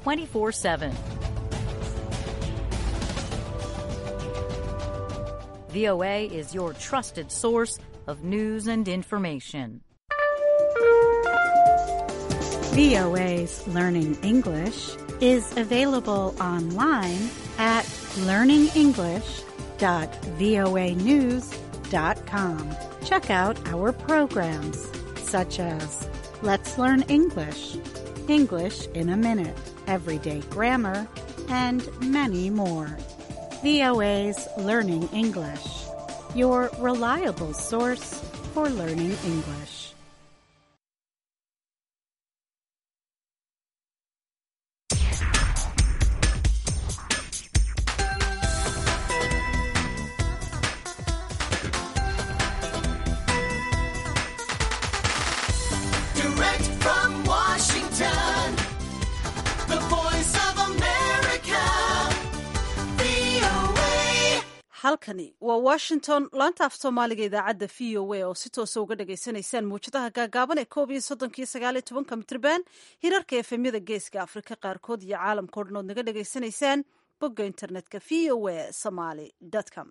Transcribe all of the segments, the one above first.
24 7. VOA is your trusted source of news and information. VOA's Learning English is available online at learningenglish.voanews.com. Check out our programs such as Let's Learn English, English in a Minute, Everyday Grammar, and many more. VOA's Learning English, your reliable source for learning English. Direct from Washington, the voice of America, VOA. halkani waa washington laanta af soomaaliga idaacadda v o a oo si toosa uga dhagaysanaysaan muwjadaha gaagaaban ee koob iyo soddonkiyo sagaaliyo tobanka mitrban hirarka efemyada geeska afrika qaarkood iyo caalamka o dhan ood naga dhagaysanaysaan bogga internetka v o a somaly com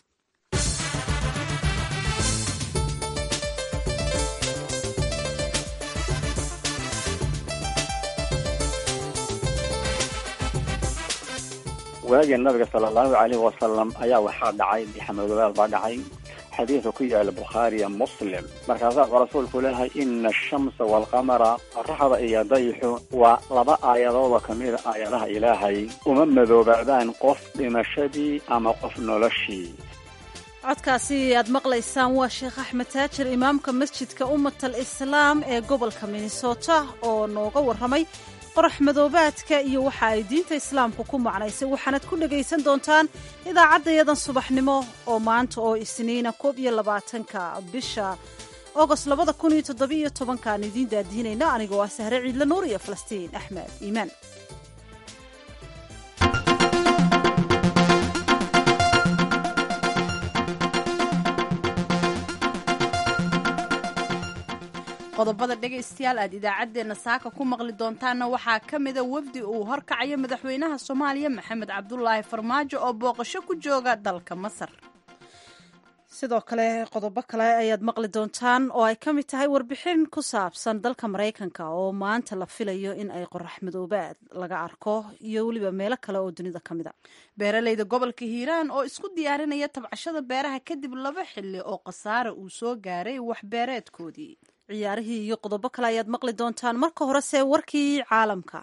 waagii nabiga sala allahu calayhi wasalam ayaa waxaa dhacay bixamadobaad baa dhacay xadiidka ku yaala bukhaariya muslim markaasaa uu rasuulku leeyahay ina ashamsa waalqamara qoraxda iyo dayixu waa laba aayadoodoo ka mida aayadaha ilaahay uma madoobaadaan qof dhimashadii ama qof noloshii codkaasi aad maqlaysaan waa sheekh axmed taajir imaamka masjidka ummat al islaam ee gobolka minnesota oo nooga warramay qorax madoobaadka iyo waxa ay diinta islaamku ku macnaysay waxaanad ku dhegaysan doontaan idaacaddayadan subaxnimo oo maanta oo isniina koob iyo labaatanka bisha ogost labada kun iyo toddobiyo tobankaan idiin daadiinayna anigoo ah sahre ciidla nuur iyo falastiin axmed iimaan qodobada dhegaystayaal aad idaacaddeenna saaka ku maqli doontaanna waxaa ka mida wafdi uu horkacayo madaxweynaha soomaaliya maxamed cabdulaahi farmaajo oo booqasho ku jooga dalka masar sidoo kale qodobo kale ayaad maqli doontaan oo ay ka mid tahay warbixin ku saabsan dalka maraykanka oo maanta la filayo in ay qorax madoobaad laga arko iyo weliba meelo kale oo dunida ka mid a beeraleyda gobolka hiiraan oo isku diyaarinaya tabcashada beeraha kadib laba xilli oo khasaare uu soo gaaray waxbeereedkoodii ciyaarihii iyo qodobo kale ayaad maqli doontaan marka horese warkii caalamka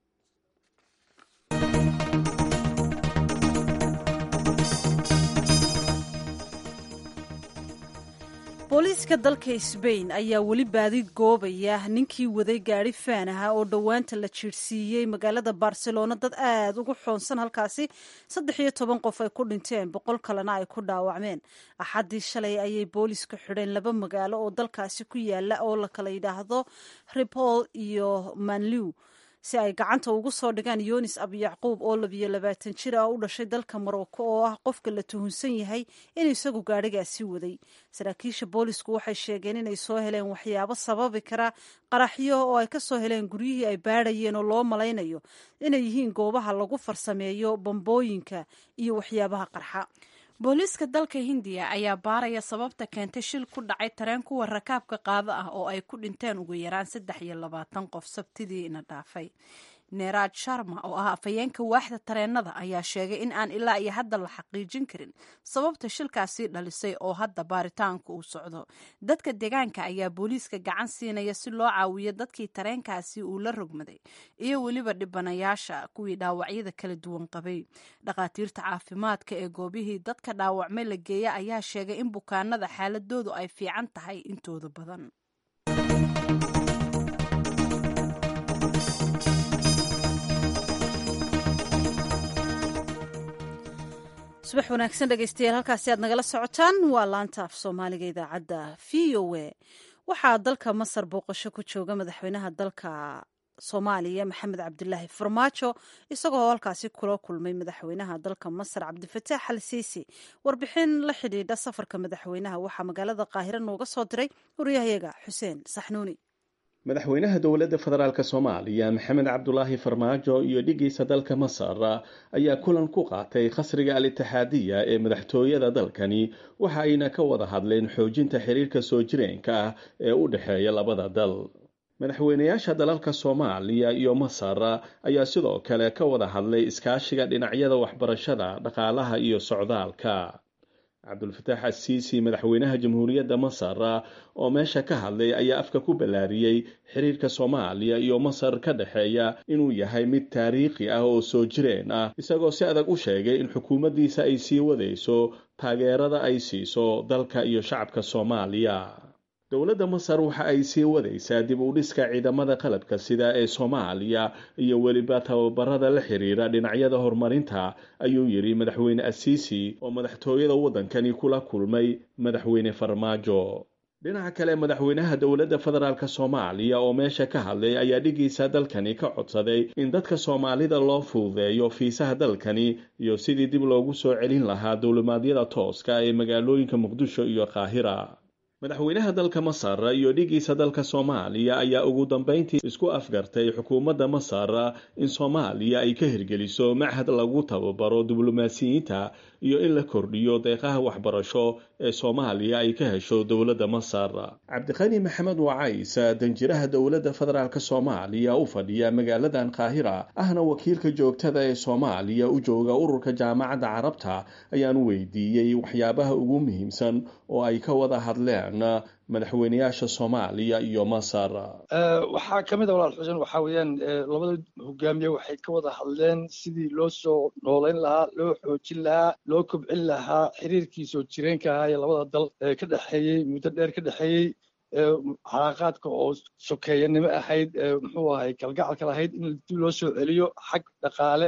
booliiska dalka sbain ayaa weli baadi goobaya ninkii waday gaari faan aha oo dhowaanta la jiirhsiiyey magaalada barcelona dad aada ugu xoonsan halkaasi saddex iyo toban qof ay ku dhinteen boqol kalena ay ku dhaawacmeen axaddii shalay ayay boolisku xidheen laba magaalo oo dalkaasi ku yaala oo la kala yidhaahdo ripol iyo manliw si ay gacanta ugu soo dhigaan yonis abyacquub oo labiyo labaatan jir ah u dhashay dalka marocco oo ah qofka la tuhunsan yahay inuu isagu gaadhigaasi waday saraakiisha boolisku waxay sheegeen inay soo heleen waxyaabo sababi kara qaraxyo oo ay ka soo heleen guryihii ay baadhayeen oo loo malaynayo inay yihiin goobaha lagu farsameeyo bambooyinka iyo waxyaabaha qarxa booliiska dalka hindiya ayaa baaraya sababta keentay shil ku dhacay tareen kuwa rakaabka qaado ah oo ay ku dhinteen ugu yaraan saddex iyo labaatan qof sabtidiina dhaafay neeraj sharma oo ah afhayeenka waaxda tareenada ayaa sheegay in aan ilaa iyo hadda la xaqiijin karin sababta shilkaasi dhalisay oo hadda baaritaanku uu socdo dadka deegaanka ayaa booliiska gacan siinaya si loo caawiyo dadkii tareenkaasi uu la rogmaday iyo weliba dhibanayaasha kuwii dhaawacyada kala duwan qabay dhakhaatiirta caafimaadka ee goobihii dadka dhaawacmay la geeya ayaa sheegay in bukaanada xaaladoodu ay fiican tahay intooda badan subax wanaagsan dhegaystayaal halkaasi aad nagala socotaan waa laanta af soomaaliga idaacadda v o a waxaa dalka masar booqasho ku jooga madaxweynaha dalka soomaaliya maxamed cabdulaahi farmaajo isagoo halkaasi kula kulmay madaxweynaha dalka masar cabdifataax al siisi warbixin la xidhiidha safarka madaxweynaha waxaa magaalada qaahire nooga soo diray waryahayaga xuseen saxnuuni madaxweynaha dowladda federaalk soomaaliya maxamed cabdulaahi farmaajo iyo dhigiisa dalka masar ayaa kulan ku qaatay khasriga al itixaadiya ee madaxtooyada dalkani waxa ayna ka wada hadleen xoojinta xiriirka soo jireenka ah ee u dhexeeya labada dal madaxweynayaasha dalalka soomaaliya iyo masar ayaa sidoo kale ka wada hadlay iskaashiga dhinacyada waxbarashada dhaqaalaha iyo socdaalka cabdulfataax asiisi madaxweynaha jamhuuriyadda masar oo meesha ka hadlay ayaa afka ku ballaariyey xiriirka soomaaliya iyo masar ka dhexeeya inuu yahay mid taariikhi ah oo soo jireen ah isagoo si adag u sheegay in xukuumaddiisa ay sii wadayso taageerada ay siiso dalka iyo shacabka soomaaliya dowladda masar waxa ay sii wadaysaa dib u dhiska ciidamada qalabka sida ee soomaaliya iyo weliba tababarada la xiriira dhinacyada horumarinta ayuu yidhi madaxweyne asiisi oo madaxtooyada waddankani kula kulmay madaxweyne farmaajo dhinaca kale madaxweynaha dowladda federaalk soomaaliya oo meesha ka hadlay ayaa dhigiisa dalkani ka codsaday in dadka soomaalida loo fududeeyo fiisaha dalkani iyo sidii dib loogu soo celin lahaa dowlimaadyada tooska ee magaalooyinka muqdisho iyo qaahira madaxweynaha dalka masar iyo dhigiisa dalka soomaaliya ayaa ugu dambeyntii isku afgartay xukuumadda masar in soomaaliya ay ka hirgeliso machad lagu tababaro diblomaasiyiinta iyo in la kordhiyo deeqaha waxbarasho ee soomaaliya ay ka hesho dowladda masar cabdiqani maxamed wacays danjiraha dowladda federaalk soomaaliya u fadhiya magaaladan qaahira ahna wakiilka joogtada ee soomaaliya u jooga ururka jaamacadda carabta ayaan weydiiyey waxyaabaha ugu muhiimsan oo ay ka wada hadleen madaxweynayaasha soomaaliya iyo masar waxaa ka mid a walaal xuseen waxaa weeyaan labada hogaamiye waxay ka wada hadleen sidii loo soo noolayn lahaa loo xoojin lahaa loo kobcin lahaa xiriirkii soo jireenka ahaa ee labada dal ka dhexeeyey muddo dheer ka dhexeeyey calaaqaadka oo sokeeyanimo ahayd muxuu ahay kalgacalka lahayd in dib loo soo celiyo xag dhaqaale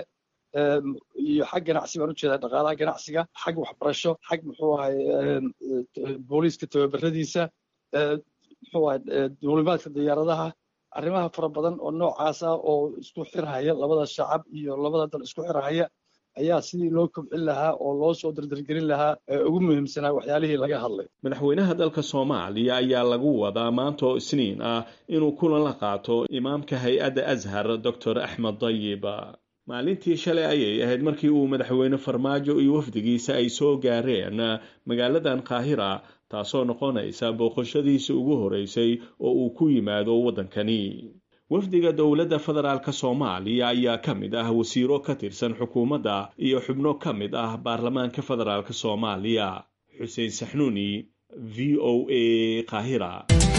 iyo xag ganacsi baan ujeedaa dhaqaalaha ganacsiga xag waxbarasho xag muxuu ahay booliiska tababaradiisa muxuu ahay duulimaadka diyaaradaha arrimaha fara badan oo noocaas ah oo isku xirhaya labada shacab iyo labada dal isku xirhaya ayaa sidii loo kobcin lahaa oo loo soo dardargelin lahaa ugu muhiimsanaa waxyaalihii laga hadlay madaxweynaha dalka soomaaliya ayaa lagu wadaa maanta oo isniin ah inuu kulan la qaato imaamka hay-adda ashar doctor axmed dayib maalintii shalay ayay ahayd markii uu madaxweyne farmaajo iyo wafdigiisa ay soo gaareen magaaladan qaahira taasoo noqonaysa booqashadiisii ugu horeysay oo uu ku yimaado waddankani wafdiga dowladda federaalk soomaaliya ayaa ka mid ah wasiiro ka tirsan xukuumadda iyo xubno ka mid ah baarlamaanka federaalk soomaaliya xuseen saxnuuni v o a qaahira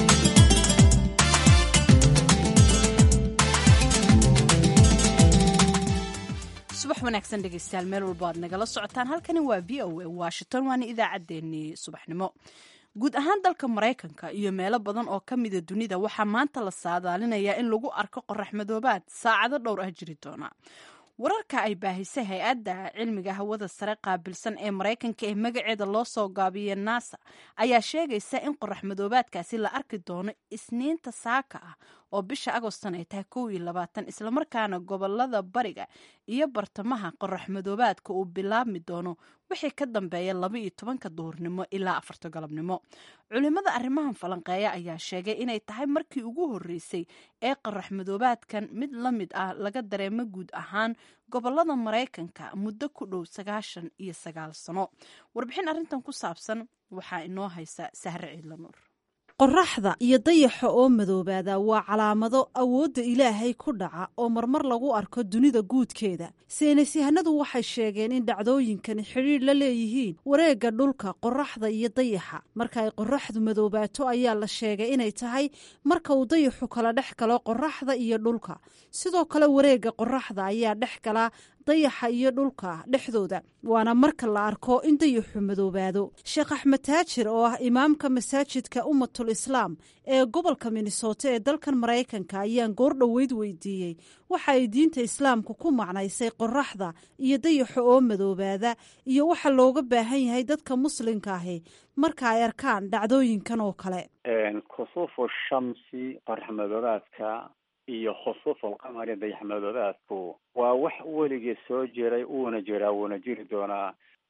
subax wanaagsan dhegeystayaal meel walba aad nagala socotaan halkani waa v o a washington waana idaacaddeenii subaxnimo guud ahaan dalka maraykanka iyo meelo badan oo ka mida dunida waxaa maanta la saadaalinayaa in lagu arko qorax madoobaad saacado dhowr ah jiri doona wararka ay baahisay hay-adda cilmiga hawada sare qaabilsan ee maraykanka ee magaceeda loo soo gaabiya nasa ayaa sheegaysa in qorax madoobaadkaasi la arki doono isniinta saaka ah oo bisha agostan ay tahay kow iyo labaatan islamarkaana gobolada bariga iyo bartamaha qorax madoobaadka uu bilaabmi doono wixii ka dambeeya laba iyo tobanka duhurnimo ilaa afarta galabnimo culimada arrimahan falanqeeya ayaa sheegay inay tahay markii ugu horeysay ee qorax madoobaadkan mid la mid ah laga dareemo guud ahaan gobolada maraykanka muddo ku dhow sagaashan iyo sagaal sano warbixin arrintan ku saabsan waxaa inoo haysa sahre ciidlanuur qoraxda iyo dayaxa oo madoobaada waa calaamado awoodda ilaahay ku dhaca oo marmar lagu arko dunida guudkeeda saynisyahanadu waxay sheegeen in dhacdooyinkani xidhiidh la leeyihiin wareegga dhulka qoraxda iyo dayaxa marka ay qoraxdu madoobaato ayaa la sheegay inay tahay marka uu dayaxu kala dhex galo qoraxda iyo dhulka sidoo kale wareegga qoraxda ayaa dhex galaa dayaxa iyo dhulka dhexdooda waana marka la arko in dayaxu madoobaado sheekh axmed taajir oo ah imaamka masaajidka ummatul islaam ee gobolka minnesota ee dalkan maraykanka ayaan goor dhoweyd weydiiyey waxa ay diinta islaamku ku macnaysay qoraxda iyo dayaxa oo madoobaada iyo waxa looga baahan yahay dadka muslimka ahi marka ay arkaan dhacdooyinkan oo kale khusuufu shamsi qorax madoobaadka iyo khusuuful qamari dayax madoobaadku waa wax weligii soo jiray uuna jiraa wuuna jiri doonaa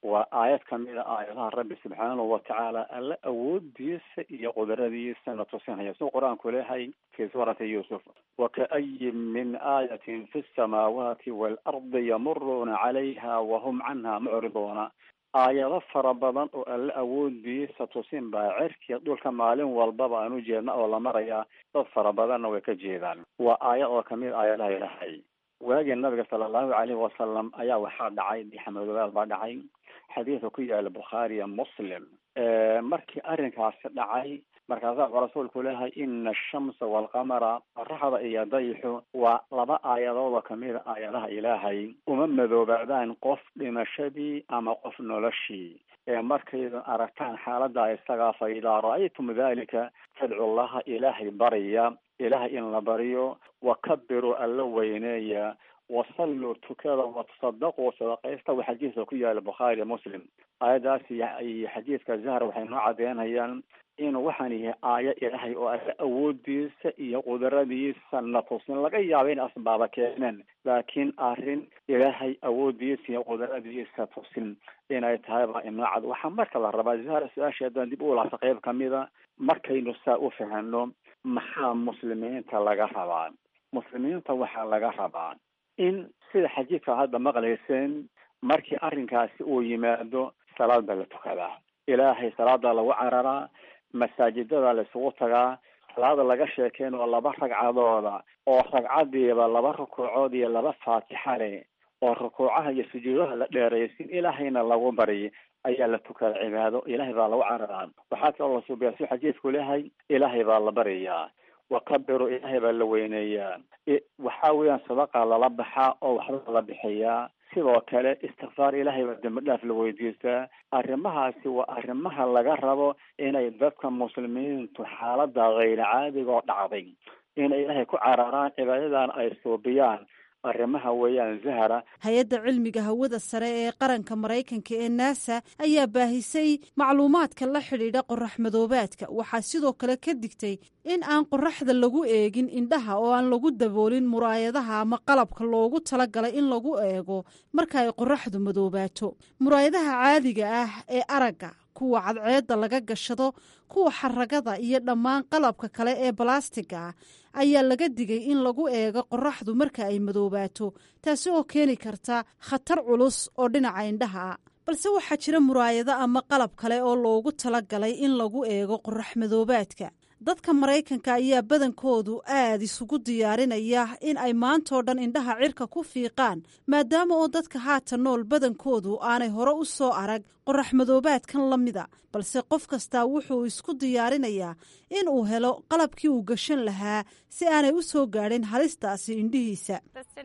waa aayad kamid a aayadaha rabbi subxaanahu watacaala alla awoodiisa iyo qudradiisa na tusinaya suu qur-aanku leeyahay fi suurati yuusuf wakaayin min aayatin fi samaawaati waalardi yamuruuna calayha wahum canha mucriduuna aayado fara badan oo alla awoodiisa tusin baa cerkiya dhulka maalin walbaba aan u jeedna oo la marayaa dad fara badanna way ka jeedaan waa aayad oo kamid aayadaha ilaahay waagii nabiga sala allahu calayhi wasalam ayaa waxaa dhacay bixamadogaal baa dhacay xadiidka ku yaala bukhaariya muslim markii arrinkaasi dhacay markaasaa wuxuu rasuulku leeyahay ina ashamsa waalqamara qoraxda iyo dayixu waa laba aayadood oo kamid a aayadaha ilaahay uma madoobaadaan qof dhimashadii ama qof noloshii ee markayda aragtaan xaalada isagaa fa idaa ra-aytum dalika fadcu llaha ilaahay barya ilaahay in la baryo wakabiru alla weyneeya wasalluu tukada watasadaquu sadaqaysta wa xadiidka ku yaala bukhaari muslim aayadaas iyo xadiidka zahra waxay noo cadeynayaan inuu waxaan yahay aayo ilaahay oo alla awoodiisa iyo qudradiisa na tusin laga yaabo in asbaaba keeneen laakiin arrin ilaahay awoodiisa iyo qudradiisa tusin inay tahay baa inoo cad waxaa marka la rabaa zahra su-aasha haddaan dib u laabta qayb kamida markaynu saa u fahano maxaa muslimiinta laga rabaa muslimiinta waxaa laga rabaa in sida xadiidka hadda maqlayseen markii arrinkaasi uu yimaado salaad baa la tukadaa ilaahay salaada lagu cararaa masaajidada la isugu tagaa salaada laga sheekeyn oo laba ragcadooda oo ragcadiiba laba rukuucood iyo laba faatixa leh oo rukuucaha iyo sujuudaha la dheeraysin ilaahayna lagu baryi ayaa la tukada cibaado ilaahay baa lagu cararaa waxaa kaloo la suubiyaa si xadiidku leeyahay ilaahay baa la baryayaa wakabiru ilaahay baa la weyneeyaa waxaa weeyaan sadaqa lala baxaa oo waxba la bixiyaa sidoo kale istikfaar ilaahay baa dembi dhaaf la weydiistaa arrimahaasi waa arrimaha laga rabo inay dadka muslimiintu xaalada hayra caadiga oo dhacday inay ilaahay ku cararaan cibaadadan ay suubiyaan arrimaha weeyaan zahra hay-adda cilmiga hawada sare ee qaranka maraykanka ee nasa ayaa baahisay macluumaadka la xidhiidha qorax madoobaadka waxaa sidoo kale ka digtay in aan qoraxda lagu eegin indhaha oo aan lagu daboolin muraayadaha ama qalabka loogu talagalay in lagu eego marka ay qoraxdu madoobaato muraayadaha caadiga ah ee aragga kuwa cadceedda laga gashado kuwa xaragada iyo dhammaan qalabka kale ee balastiga ah ayaa laga digay in lagu eego qoraxdu marka ay madoobaato taasi oo keeni karta khatar culus oo dhinaca indhaha ah balse waxaa jira muraayado ama qalab kale oo loogu talagalay in lagu eego qorax madoobaadka dadka maraykanka ayaa badankoodu aad isugu diyaarinaya in ay maantoo dhan indhaha cirka ku fiiqaan maadaama oo dadka haatan nool badankoodu aanay hore u soo arag qorax madoobaadkan la mida balse qof kastaa wuxuu isku diyaarinayaa in uu helo qalabkii uu gashan lahaa si aanay u soo gaadhin halistaasi indhihiisa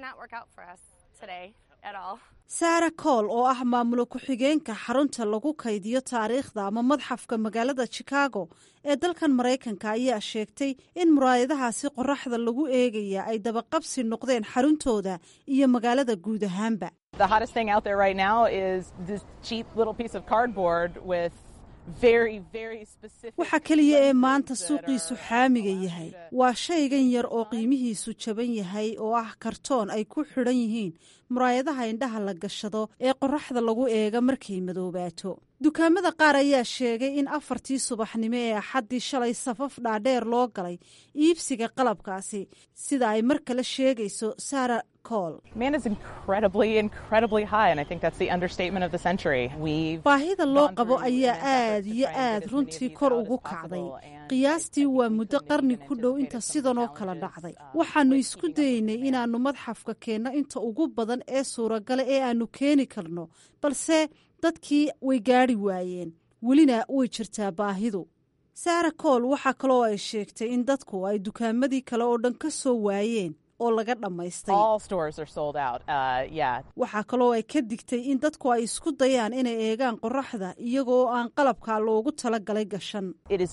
saara kool oo ah maamulo ku-xigeenka xarunta lagu kaydiyo taariikhda ama madxafka magaalada chicago ee dalkan maraykanka ayaa sheegtay in muraayadahaasi qoraxda lagu eegaya ay dabaqabsi noqdeen xaruntooda iyo magaalada guud ahaanba waxa keliya ee maanta suuqiisu xaamiga yahay waa shaygan yar oo qiimihiisu jaban yahay oo ah kartoon ay ku xidhan yihiin muraayadaha indhaha la gashado ee qoraxda lagu eega markay madoobaato dukaamada qaar ayaa sheegay in afartii subaxnimo ee axaddii shalay safaf dhaadheer loo galay iibsiga qalabkaasi sida ay mar kale sheegayso sara baahida loo qabo ayaa aad iyo aad runtii kor ugu kacday qiyaastii waa muddo qarni ku dhow inta sidan oo kala dhacday waxaannu isku dayeynay inaannu madxafka keenno inta ugu badan ee suuragala ee aannu keeni karno balse dadkii way gaadhi waayeen welina way jirtaa baahidu saara kool waxaa kaloo ay sheegtay in dadku ay dukaamadii kale oo dhan ka soo waayeen oo laga dhammaystay waxaa kaloo ay ka digtay in dadku ay isku dayaan inay eegaan qoraxda iyagoo aan qalabka loogu tala galay gashan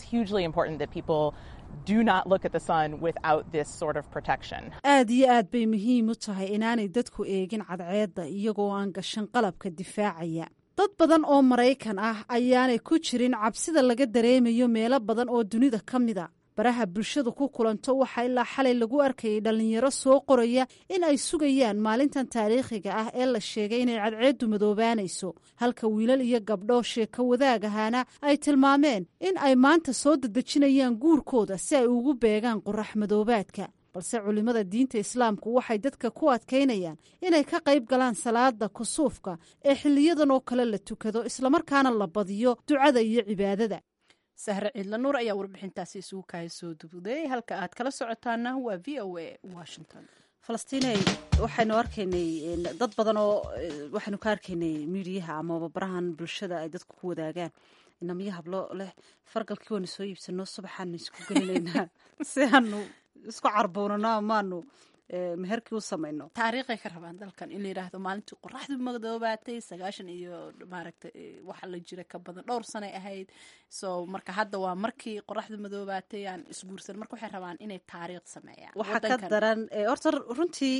aad iyo aad bay muhiim u tahay inaanay dadku eegin cadceedda iyagoo aan gashan qalabka difaacaya dad badan oo maraykan ah ayaanay ku jirin cabsida laga dareemayo meelo badan oo dunida ka mida baraha bulshadu ku kulanto waxaa ilaa xalay lagu arkayay dhallinyaro soo qoraya in ay sugayaan maalintan taariikhiga ah ee la sheegay inay cadceeddu madoobaanayso halka wiilal iyo gabdho sheeko wadaag ahaana ay tilmaameen in ay maanta soo dedejinayaan guurkooda si ay ugu beegaan qorax madoobaadka balse culimmada diinta islaamku waxay dadka ku adkaynayaan inay ka qayb galaan salaada kusuufka ee xiliyadan oo kale la tukado islamarkaana la badiyo ducada iyo cibaadada sahre ciidla nuur ayaa warbixintaasi isugu kaaya soo dubuday halka aad kala socotaana waa v o a washington falastiiney waxaynu arkaynay dad badan oo waxaynu ka arkaynay miidiyaha amaba barahan bulshada ay dadku ku wadaagaan inamiyo hablo leh fargalkii waanu soo iibsano subaxaanu isku gelinaynaa si aanu isku carbuunano amaanu meherkii u samayno taariikhay ka rabaan dalkan in la yidhaahdo maalintii qoraxdu madoobaatay sagaashan iyo maaragta waxa la jira ka badan dhowr sanay ahayd so marka hadda waa markii qoraxdu madoobaatay aan isguursan marka waxay rabaan inay taariikh sameeyaan waxaa ka daran horta runtii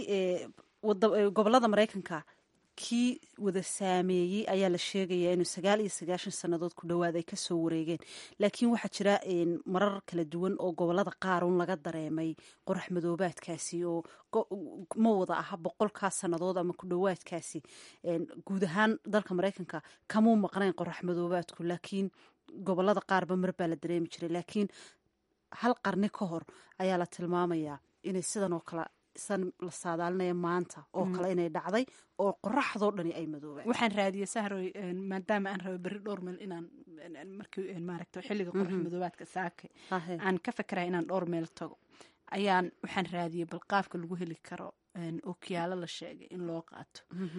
gobolada maraykanka kii wada saameeyey ayaa la sheegayaa inuu sagaal iyo sagaashan sannadood ku dhowaad ay kasoo wareegeen laakiin waxaa jira marar kala duwan oo gobolada qaarun laga dareemay qorax madoobaadkaasi oo ma wada aha boqolkaa sannadood ama ku dhowaadkaasi guud ahaan dalka maraykanka kamuu maqnayn qorax madoobaadku laakiin gobolada qaarba mar baa la dareemi jiray laakiin hal qarni ka hor ayaa la tilmaamayaa inay sidan oo kale san la saadaalinaya maanta oo kale inay dhacday oo qoraxdoo dhani ay madoobaan waxaan raadiyey sahroy maadaama aan rabo berri dhowr meel inaan markii maaragta xilliga qorax madoobaadka saake aan ka fekeraya inaan dhowr meel tago ayaan waxaan raadiyey bal qaabka lagu heli karo ookiyaalo la sheegay in loo qaato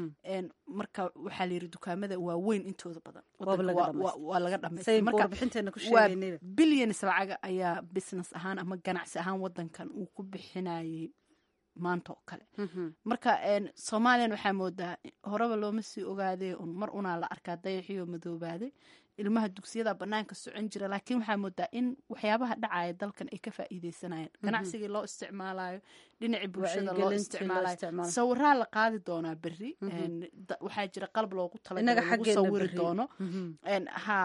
marka waxaa layidhi dukaamada waaweyn intooda badan waa laga dhamaystawaa bilyanis lacaga ayaa business ahaan ama ganacsi ahaan wadankan uu ku bixinayay maanta oo kale marka soomaaliyan waxaa moodaa horeba looma sii ogaadee un mar unaa la arkaa dayaxiyo madoobaaday ilmaha dugsiyada banaanka socon jira laakiin waxaa moodaa in waxyaabaha dhacaya dalkan ay ka faa'iideysanayaan ganacsigii loo isticmaalayo dhinacii bulshada loo isticmaalayo sawiraa la qaadi doonaa berri waxaa jira qalab loogu talagalay lagu sawiri doono ha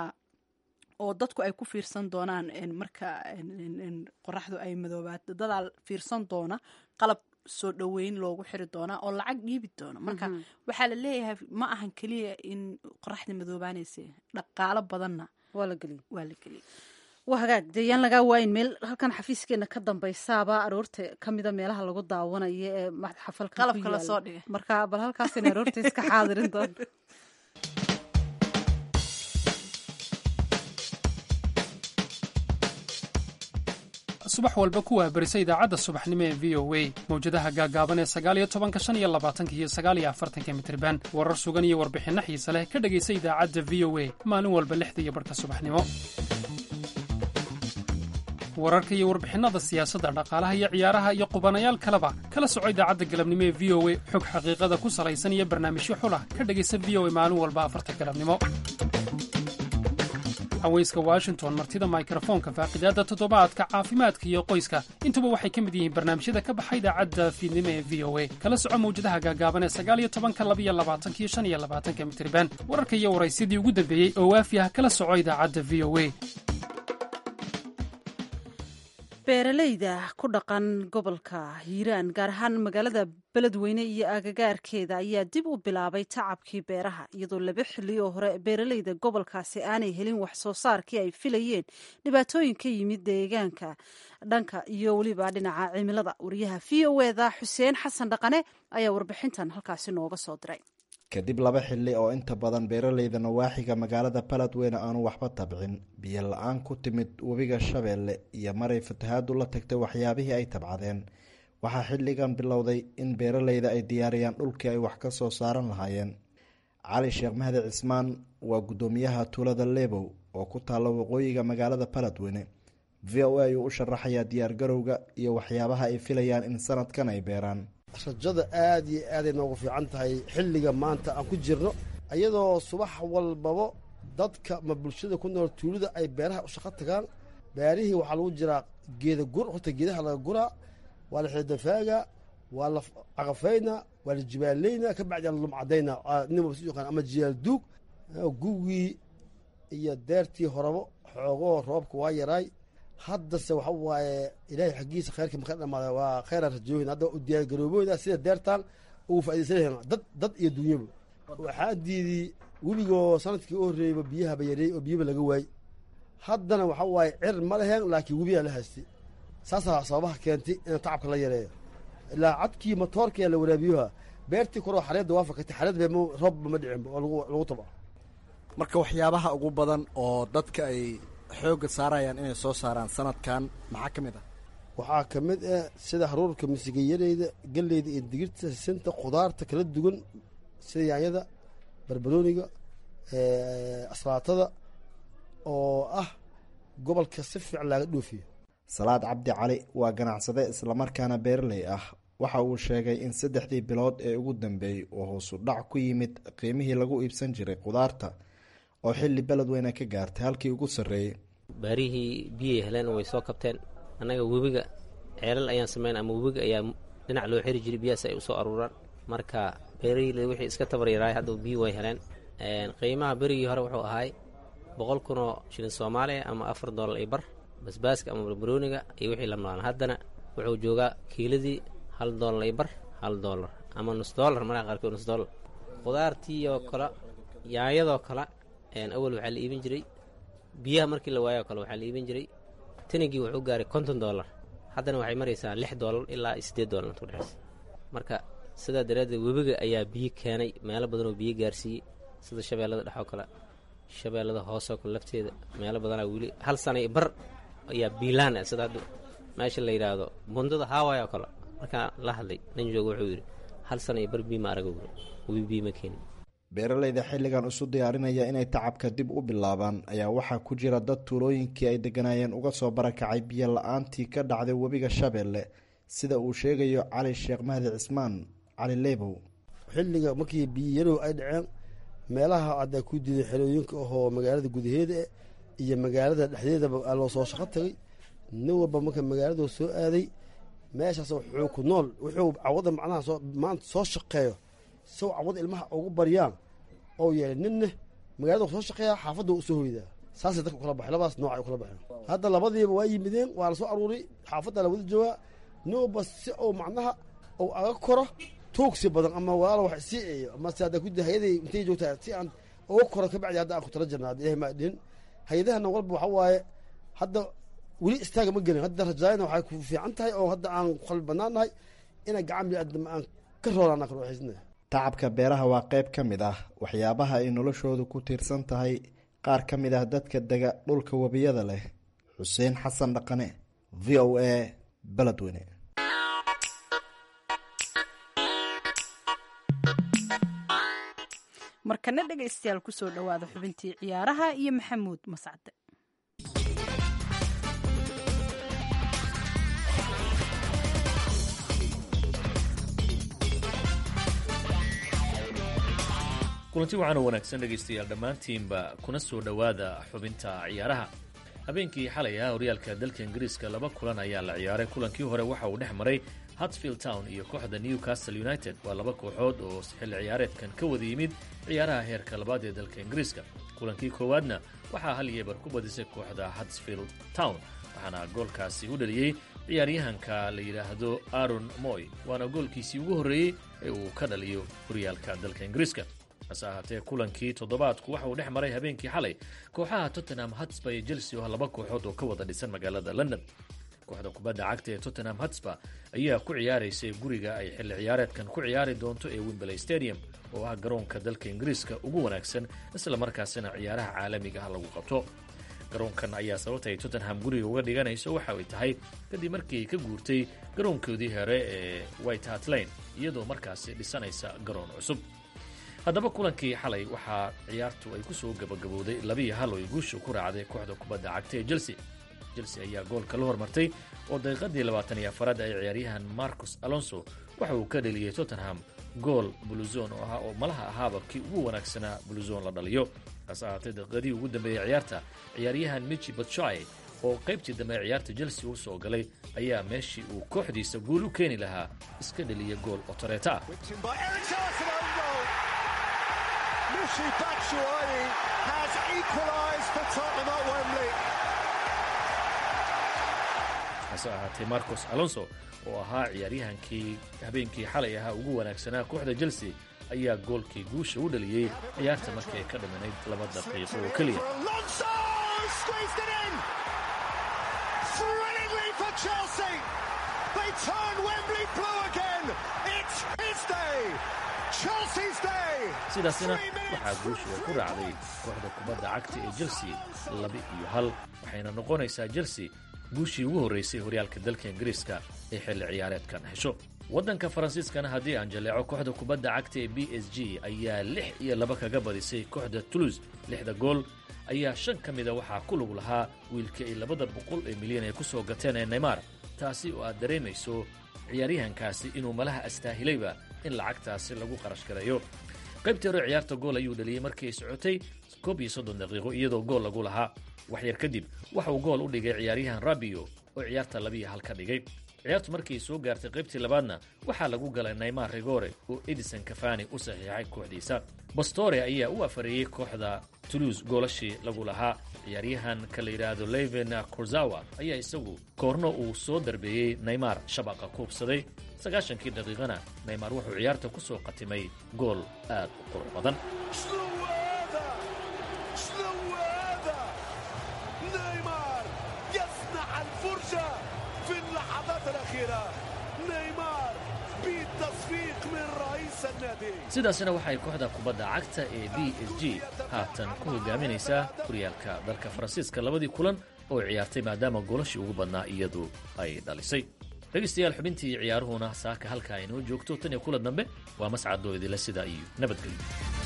oo dadku ay ku fiirsan doonaan marka qoraxdu ay madoobaato dadaa fiirsan doona qalab soo dhoweyn loogu xiri doonaa oo lacag dhiibi doona marka waxaa la leeyahay ma ahan keliya in qoraxda madoobaanaysa dhaqaalo badanna waa la geliy waa la geliyay waa hagaag dee yaan lagaa waayin meel halkan xafiiskeena ka dambaysaaba aroorta kamida meelaha lagu daawanayo ee xafalka qalabka lasoo dhigay marka bal halkaasina aroorta iska xaadirin doonta subax walba ku waabarisa idaacadda subaxnimo ee v o a mawjadaha gaagaaban ee sagaaliyo tobanka shan iyo labaatanka iyo sagaaliyo afartanka mitriban warar sugan iyo warbixinno xiise leh ka dhegaysa idaacadda v o a maalin walba lixda iyo barhka subaxnimo wararka iyo warbixinnada siyaasadda dhaqaalaha iyo ciyaaraha iyo qubanayaal kaleba kala soco idaacadda galabnimo ee v o a xog xaqiiqada ku salaysan iyo barnaamijyo xulah ka dhegaysa v o a maalin walba afarta galabnimo haweyska washington martida mikrofoonka faaqidaadda toddobaadka caafimaadka iyo qoyska intuba waxay ka mid yihiin barnaamijyada ka baxa idaacadda fiidnimo ee v o a kala soco mawjadaha gaagaaban ee sagaaliyo tobanka labiyo labaatanka iyo shan iyo labaatanka mitriban wararka iyo waraysyadii ugu dambeeyey oo waafi ah kala soco idaacadda v o a beeralayda ku dhaqan gobolka hiiraan gaar ahaan magaalada beledweyne iyo agagaarkeeda ayaa dib u bilaabay tacabkii beeraha iyadoo laba xilli oo hore beeralayda gobolkaasi aanay helin wax soo saarkii ay filayeen dhibaatooyin ka yimid deegaanka dhanka iyo weliba dhinaca cimilada wariyaha v o eda xuseen xasan dhaqane ayaa warbixintan halkaasi nooga soo diray kadib laba xilli oo inta badan beeraleyda nawaaxiga magaalada baladweyne aanu waxba tabcin biyo la-aan ku timid webiga shabeelle iyo maray fatahaadu la tagtay waxyaabihii ay tabcadeen waxaa xilligan bilowday in beeraleyda ay diyaariyaan dhulkii ay wax ka soo saaran lahaayeen cali sheekh mahdi cismaan waa guddoomiyaha tuulada lebow oo ku taalla waqooyiga magaalada baladweyne v o a ayuu u sharaxayaa diyaargarowga iyo waxyaabaha ay filayaan in sanadkan ay beeraan rajada aada iyo aaday noogu fiican tahay xilliga maanta aan ku jirno iyadoo subax walbaba dadka ma bulshada ku nool tuulada ay beeraha u shaqo tagaan beerihii waxaa lagu jiraa geeda gur horta geedaha laga guraa waa la xidafaaga waa la caqafayna waa la jibaaleyna ka bacdi la lumcadayna nin si yaqaan ama jiyaal duug gugii iyo deertii horabo xoogoo roobka waa yaraay haddase waxa waaye ilaahay xaggiisa khayrka maka dhamaada waa khayran rajoohin hadda u diyaar garoobooyda sida deertaan ugu faa'idaysanayan dad dad iyo dunyaba waxaa diiday webigoo sanadkii u horreeyeyba biyahaba yareey oo biyaba laga waayey haddana waxa waaye cir ma leheen laakiin webiyaa la haystay saasaa sababaha keentay in tacabka la yareeyo ilaa cadkii matoorkaa la waraabiyoha beertii koroo xareedda waa fakatay xareed be roobba ma dhicinba oo lagu lagu taba marka waxyaabaha ugu badan oo dadka ay xoogga saarayaan inay soo saaraan sanadkan maxaa ka mid ah waxaa ka mid ah sida haruurka misigayareyda galleyda iyo digirta sisinta khudaarta kala duwan sida yaanyada barbarooniga aslaatada oo ah gobolka si fiican laaga dhoofiyo salaad cabdi cali waa ganacsade islamarkaana beeraley ah waxa uu sheegay in saddexdii bilood ee ugu dambeeyey uu hoosu dhac ku yimid qiimihii lagu iibsan jiray khudaarta oo xilli beledweyne ka gaartay halkii ugu sarreeyey baarihii biyay heleen way soo kabteen annaga webiga ceelal ayaan samayn ama webiga ayaa dhinac loo xiri jiray biyahaas ay usoo aruuraan marka beerihii wixii iska tabaryaraay hadda biyi way heleen qiimaha berigii hore wuxuu ahaay boqol kunoo shilin soomaaliya ama afar doolar iyo bar basbaaska ama barbarooniga iyo wixii la noolaan haddana wuxuu joogaa kiiladii hal doolar iyo bar hal doolar ama nus doolar markaa qaarkood nus doolar khudaartii oo kale yaanyadoo kale awal waxaa la iibin jiray biyaha markii la waayoo kale waxaa la iibin jiray tanigii wuxuu gaaray konton doolar haddana waxay maraysaa lix doolar ilaa siddeed doolar inta udhexaysa marka sidaa daraaddeed webiga ayaa biyo keenay meelo badanoo biyo gaarsiiyey sida shabeellada dhexoo kale shabeellada hoosoo kale lafteeda meelo badanaa weli hal sana bar ayaa biilaan ah sida hadda meesha la yidhaahdo bundada haaway oo kale markaa la hadlay nin jooga wuxuu yidhi hal sana iyo bar biima araga wuri webi biima keenin beeraleyda xilligan isu diyaarinaya inay tacabka dib u bilaabaan ayaa waxaa ku jira dad tuulooyinkii ay deganaayeen uga soo barakacay biyo la-aantii ka dhacday webiga shabeelle sida uu sheegayo cali sheekh mahdi cismaan cali leybow xilliga markii biyayarow ay dhaceen meelaha haddaa ku diiday xerooyinka ahoo magaalada gudaheeda eh iyo magaalada dhexdeedaba aa loo soo shaqo tagay nin walba marka magaaladu soo aaday meeshaas wuxuu ku nool wuxuu cawada macnaha soo maanta soo shaqeeyo sow cawada ilmaha ugu baryaan oo yeelay ninna magaalada soo shaqeeya xaafadda usoo hoydaa saasay dadka kula baxay labadaas nooc ay kula baxeen hadda labadiiba waa yimideen waa la soo aruuray xaafadda la wada joogaa nin walba si uu macnaha uu aga koro tuugsi badan ama walaalo wax sii eeyo ama se hadda kudi hay-aday intay joogtaa si aan uga koro kabacdi hadda aan ku tala jirna hadda ilahay maa dhihin hay-adahana walba waxa waaye hadda weli istaaga ma gelin hadda rajaayana waxay ku fiican tahay oo hadda aan qalbi bannaan nahay inay gacan biniaadam aan ka rooraan kala waxaysnay tacabka beeraha waa qayb ka mid ah waxyaabaha ay noloshoodu ku tiirsan tahay qaar ka mid ah dadka dega dhulka webiyada leh xuseen xasan dhaqane v o a beledweyne markana dhegaystayaal kusoo dhowaada xubintii ciyaaraha iyo maxamuud mascade kulanti waxaan u wanaagsan dhegaystayaal dhammaantiinba kuna soo dhowaada xubinta ciyaaraha habeenkii xalay ah horyaalka dalka ingiriiska laba kulan ayaa la ciyaaray kulankii hore waxa uu dhex maray hartsfield town iyo kooxda newcastle united waa laba kooxood oo xilli ciyaareedkan ka wada yimid ciyaaraha heerka labaad ee dalka ingiriiska kulankii koowaadna waxaa hal yeebar ku badisay kooxda hartsfield town waxaana goolkaasi u dhaliyey ciyaaryahanka la yidhaahdo aaron moy waana goolkiisii ugu horreeyey ee uu ka dhaliyo horyaalka dalka ingiriiska hase ahaatee kulankii toddobaadku waxa uu dhex maray habeenkii xalay kooxaha tottenham hatsba iyo chelsea oo ah laba kooxood oo ka wada dhisan magaalada london kooxda kubadda cagta ee tottenham hatsba ayaa ku ciyaaraysay guriga ay xilli ciyaareedkan ku ciyaari doonto ee wimbley stadium oo ah garoonka dalka ingiriiska ugu wanaagsan isla markaasina ciyaaraha caalamiga ah lagu qabto garoonkan ayaa sababta ay tottenham guriga uga dhiganayso waxa ay tahay kadib markii ay ka guurtay garoonkoodii hore ee white hart lane iyadoo markaasi dhisanaysa garoon cusub haddaba kulankii xalay waxaa ciyaartu ay ku soo gabagabowday labiiyo hal oo ay guusha ku raacday kooxda kubadda cagta ee chelsea chelsea ayaa goolka la hormartay oo daqiiqadii labaatan iyo afaraad ay ciyaaryahan marcus alonso waxa uu ka dheliyey tottenham gool buluzon oo ah oo malaha ahaaba kii ugu wanaagsanaa buluzon la dhaliyo hase ahaatee daqiiqadii ugu dambeeyey ciyaarta ciyaaryahan michi batshai oo qaybtii dambe ee ciyaarta chelsea u soo galay ayaa meeshii uu kooxdiisa guul u keeni lahaa iska dheliya gool otoreeta ah Michy Batshuayi has equalised for Tottenham at Wembley. hase ahaatee marcos alonso oo ahaa ciyaaryahankii habeenkii xalay ahaa ugu wanaagsanaa kooxda chelsea ayaa goolkii guusha u dhaliyey ciyaarta markii ay ka dhimanayd laba daqiiqo oo keliya sidaasina waxaa guushiga ku raacday kooxda kubadda cagta ee chelsea laba iyo hal waxayna noqonaysaa chelsea guushii ugu horraysay horyaalka dalka ingiriiska ee xilli ciyaareedkan hesho waddanka faransiiskana haddii aan jaleeco kooxda kubadda cagta ee b s g ayaa lix iyo laba kaga badisay kooxda toulouse lixda gool ayaa shan ka mida waxaa ku lug lahaa wiilka ay labada boqol ee milyan ay ku soo gateen ee neymar taasi oo aad dareemayso ciyaaryahankaasi inuu malaha astaahilayba in lacagtaasi lagu qarash gareeyo qaybtii hore ciyaarta gool ayuu dhaliyey markii ay socotay koob iyo soddon daqiiqo iyadoo gool lagu lahaa wax yar kadib waxa uu gool u dhigay ciyaaryahan rabio oo ciyaarta labiiyo hal ka dhigay ciyaartu markii soo gaartay qaybtii labaadna waxaa lagu galay naymar rigore oo edison kafani u saxiixay kooxdiisa bastore ayaa u afareeyey kooxda toulouse goolashii lagu lahaa ciyaaryahan ka la yidhaahdo leven kurzawa ayaa isagu koorno uu soo darbeeyey naymar shabaqa kuubsaday sagaashankii daqiiqana naymar wuxuu ciyaarta ku soo qatimay gool aad u qurux badan sidaasina waxay kooxda kubadda cagta ee b s g haatan ku hogaaminaysaa horyaalka dalka faransiiska labadii kulan oo ciyaartay maadaama goolashii ugu badnaa iyadu ay dhalisay dhegaystayaal xubintii ciyaaruhuna saaka halka aynoo joogto tan iyo kulan dambe waa mascadoo idila sidaa iyo nabadgelyo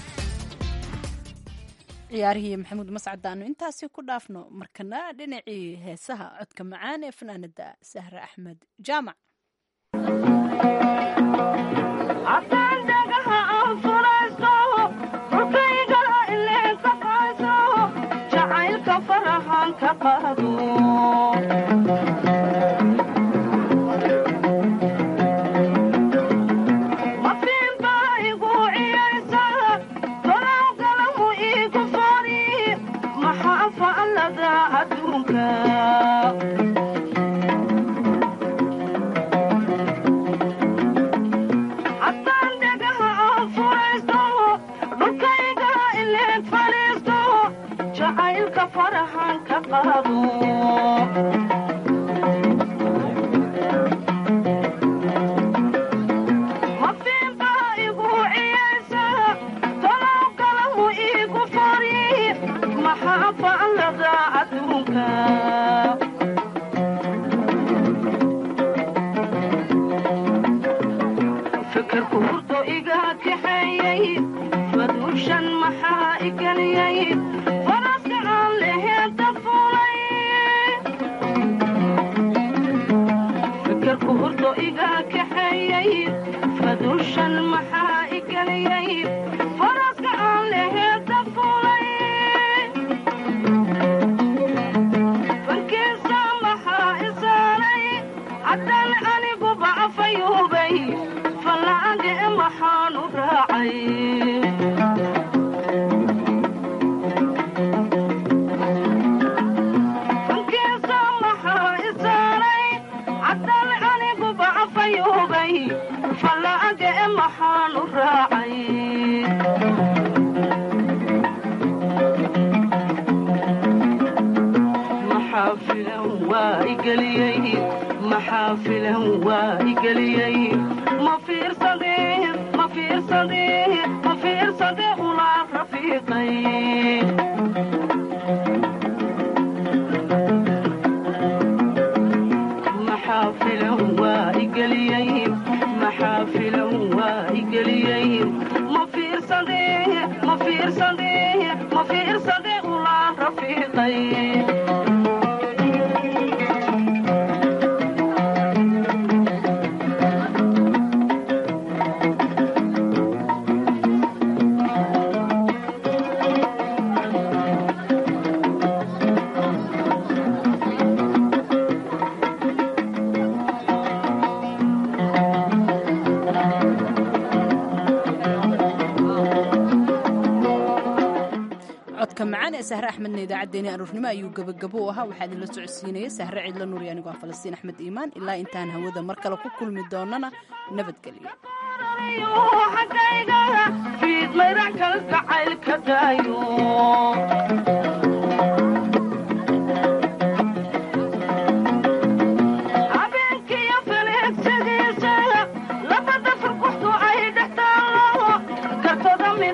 ciyaarihii maxamuud mascad aanu intaasi ku dhaafno markana dhinacii heesaha codka macaan ee fanaanada sahre axmed jaamac codka macaan ee sahre axmedna idaacaddeenii aroornimo ayuu gebagabo u ahaa waxaa idinla socodsiinayay sahre cidla nuuri anigoo ah falastiin axmed iimaan ilaa intaan hawada mar kale ku kulmi doonana nabadgelyo xagayga fiid mayran kalgacaylka daayo